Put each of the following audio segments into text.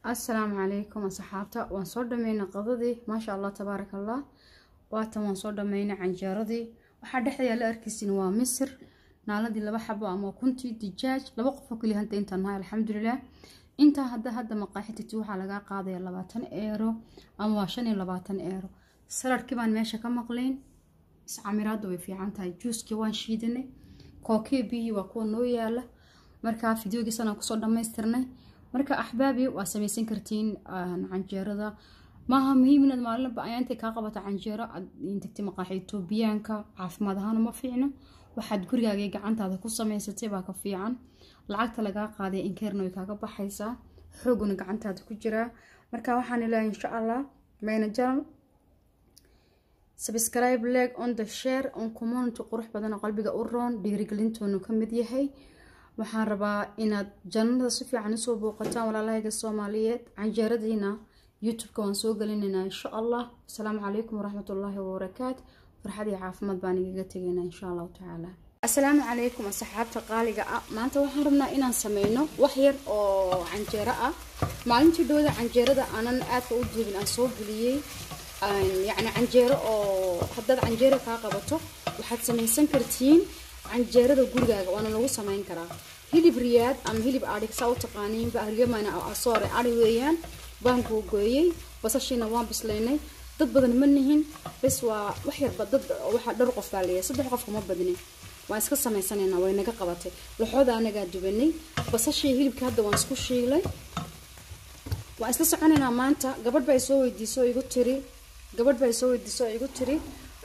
assalaamu calaykum asxaabta waan soo dhameynay qadadii maasha allah tabaaraka allah waatan waan soo dhameynay canjeeradii waxaa dhexda yaala arkaysin waa misir naaladii laba xabo ama kuntii dijaaj laba qofoo keliya hanta intaan nahay alxamdulilah intaa hadda hadda maqaaxititi waxaa lagaa qaadaya labaatan eero ama waa shan iyo labaatan eero saladkii baan meesha ka maqlayn iscamiraadda way fiican tahay juuskii waan shiidanay kookii biyihii waa kuwa noo yaala markaa fideogiisanaan kusoo dhammaystirnay marka axbaabi waa samaysan kartiin canjeerada maaha muhiim inaad maalinba ayaa intay kaa qabato canjeero aad tagtay maqaaxi etoobiyaanka caafimaad ahaan uma fiicno waxaad gurigaaga gacantaada ku samaysatay baa ka fiican lacagta lagaa qaaday inkeerna way kaaga baxaysaa xooguna gacantaada ku jiraa marka waxaan ilaahay insha allah mayna jaral subscribe leg on the share on community qurux badan oo qalbiga u roon dhiirigelintoonu ka mid yahay waxaan rabaa inaad jannada si fiican usoo booqataan walaalahayga soomaaliyeed canjeeradiina youtube-ka waan soo gelinaynaa insha allah asalaamu calaykum waraxmatullaahi wabarakaat farxad iyo caafimaad baan igaga tegaynaa insha allahu tacaala asalaamu calaykum asxaabta qaaliga ah maanta waxaan rabnaa inaan sameyno wax yar oo canjeero ah maalintii dhowda canjeerada aanan aadka u duubin aan soo geliyey yacni canjeero oo haddaad canjeero kaa qabato waxaad samaysan kartiin canjeerada gurigaaga waana lagu samayn karaa hilib riyaad ama hilib adhig saa u taqaaniinba aryamana asoore adhi weeyaan baan googooyey basashiina waan bislaynay dad badan ma nihin bes waa wax yarba dad waxaa dhowr qof baa leeyahay saddex qof kama badnin waan iska samaysanayna way naga qabatay laxooda anagaa dubanay basashii hilibka hadda waan isku shiilay waan isla soconaynaa maanta gabadh baa isoo weydiiso igu tiri gabadh baa isoo weydiiso igu tiri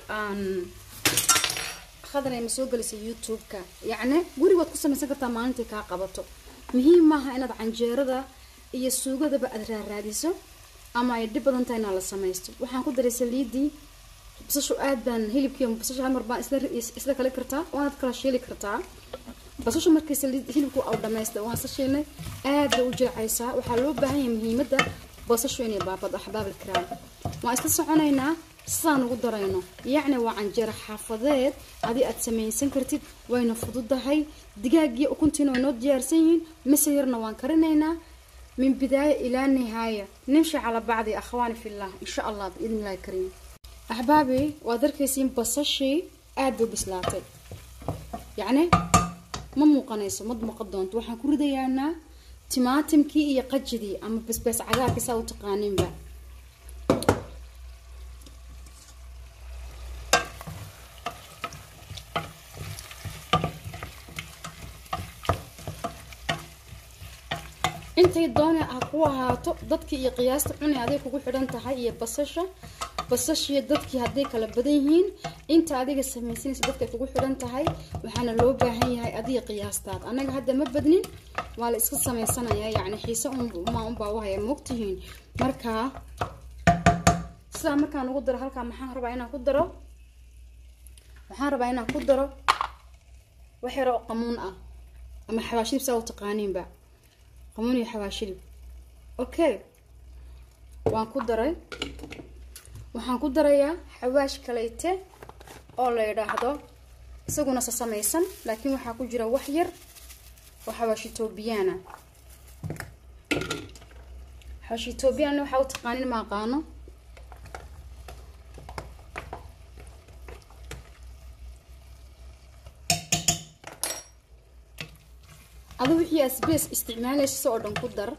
khadana ma soo gelisay youtube-ka yacni gurigood ku samaysan kartaa maalintii kaa qabato muhiim maaha inaad canjeerada iyo suugadaba aad raaraadiso ama ay dhib badan tahay inaad la samaysto waxaan ku daray saliidii basashu aad baan hilibkii basashu hal mar baan isla isla kali kartaa waanaad kala shiili kartaa basashu markii saliid hilibku au dhamaystay waan isla shiilnay aad bay u jilcaysaa waxaa loo baahan yahay muhiimadda basashu inay baabado axbaab alkiraam waan isla soconaynaa sidaan ugu darayno yacni waa canjeero xaafadeed adi aad samaysan kartid wayna fududahay digaagiyo ukuntiina way noo diyaarsan yihiin mise yarna waan karinaynaa min bidaaya ilaa nihaaya nimshi calaa bacdi akhwaani fillah insha allah biidn illahi kariim axbaabi waad arkaysiin basashii aad bay bislaatay yacni ma muuqanayso mad muuqan doonto waxaan ku ridayaanaa timaatimkii iyo qajidii ama basbaas cagaarkii saa u taqaaniinba intay doona ha ku ahaato dadkii iyo qiyaasta cuni aday kugu xidhan tahay iyo basasha basashiyo dadkii hadday kala badan yihiin inta adiga samaysanaysa dadkay kugu xidhan tahay waxaana loo baahan yahay adiga qiyaastaad annaga hadda ma badnin waa la iska samaysanayaa yacni xiise unmaa unbaa wahaya moogtihiin markaa sidaa markaan ugu daro halkaa maxaan rabaa inaan ku daro waxaan rabaa inaan ku daro wax yar oo qamuun ah ama xabaashidib saa u taqaaniinba qamuun iyo xabaashidib okay waan ku daray waxaan ku darayaa xawaash kaleyte oo la yidhaahdo isaguna sa samaysan laakiin waxaa ku jira wax yar oo xawaash etoobiyaana xawaash etoobiyaanna waxaa u taqaanin ma aqaano adu wixii asbees isticmaalaysa oo dhan ku dar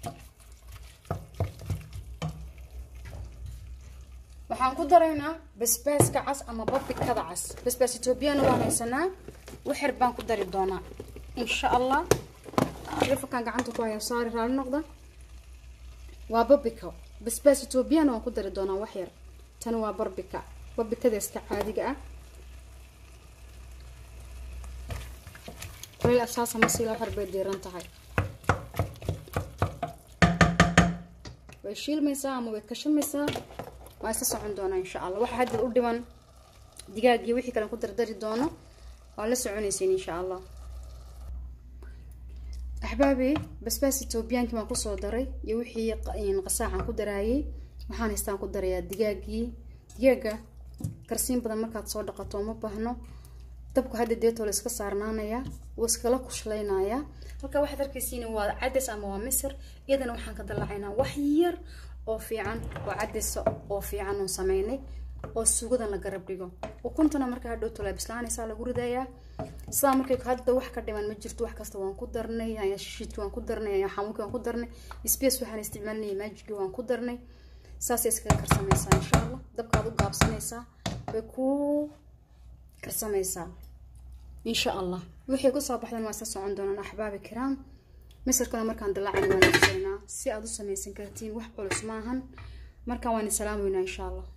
waxaan ku daraynaa basbaaska cas ama babikada cas basbaas etoobiyana waan haysanaa waxyar baan ku dari doonaa insha allah telefonkan gacanta ku haya saari raali noqda waa babika basbaas etoobiyana waan ku dari doonaa waxyar tani waa barbika babikada iska caadiga ah kuleel asaasa masiila waxyar bay diiran tahay way shiilmaysaa ama way kashamaysaa waa isla socon doonaa insha allah waxaa hadda u dhiban digaagiyo wixii kalen ku dardari doono waa la soconaysiin insha allah axbaabi basbaas etoobiyaankii baan kusoo daray iyo wixii qasaacan ku daraayay waxaan haystaan ku darayaa digaagii digaaga karsiin badan markaad soo dhaqato uma baahno dabku hadda deetoo la iska saarnaanayaa wuu iskala kushleynayaa halkaa waxaad arkaysiin waa cades ama waa misir iyadana waxaan ka dalacaynaa wax yar oo fiican oo cadesa oo fiican oon sameynay oo sugadan la garab dhigo ukuntana markaa hadhowto la bislaanaysaa lagu ridayaa sidaa markay hadda wax ka dhiman ma jirto wax kasta waan ku darnay ayaa shishiidki waan ku darnay ayaa xamuulki waan ku darnay space waxaan isticmaalinaya maajigi waan ku darnay saasay iskaga karsamaysaa insha allah dabkaad u gaabsanaysaa way ku karsamaysaa insha allah wixii kusoo baxdan waa isla socon doonaan axbaabi kiraam misirkana markaan dalaacana waan tusaynaa si aad u samaysan kartiin wax culus maahan markaan waan isalaamoynaa insha allah